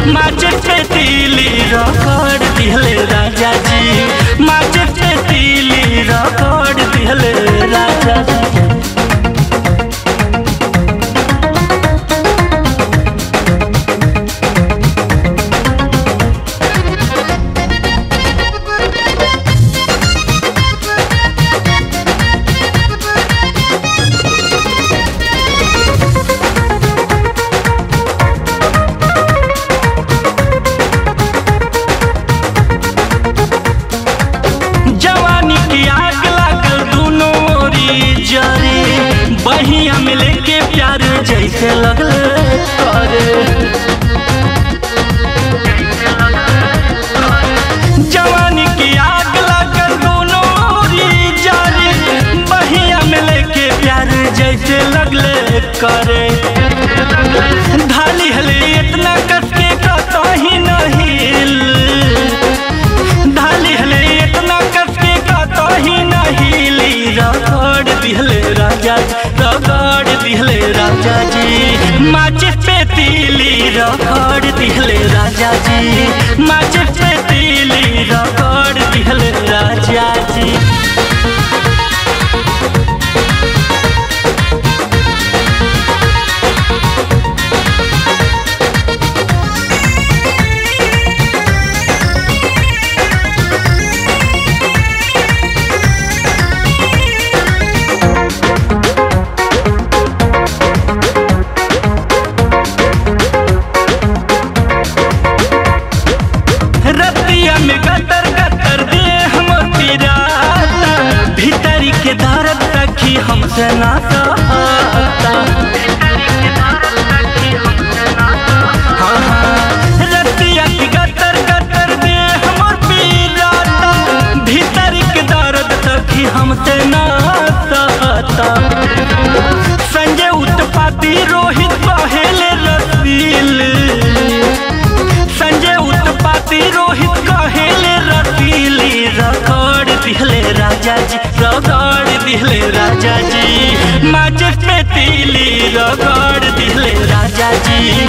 माचिस पे तीली रगड़ दिहले राजा जी माचिस पे तीली रगड़ दिहले राजा जी जवानी की आग लागल दोनों ओरी जरे बहिया में लेके प्यार जैसे लगल करे जवानी की आग लागल दोनों ओरी जरे बहिया में लेके प्यार जैसे लगले करे ढाली हले इतना कस के कतही नहीं ढाली हले इतना कसके का ही नहीं ली रगड़ दिहले राजा जी रगड़ दिहले राजा जी माचिस पे तीली रगड़ दिहले राजा जी माचिस पे तीली रगड़ दिहले राजा जी रतिया में गतर गतर दे हम पिराता भीतरी के दर्द तकी हमसे ना सहता हाँ, हाँ, रतिया की गतर गतर दे हमर पिराता भीतरी के दर्द तकी हमसे ना सहता संजय उत्पाती रोहित पहले रसील संजय उत्पाती रोहित कहेले रतीली रगड़ दिहले राजा जी रगड़ दिहले राजा जी माचिस पे तीली रगड़ दिहले राजा जी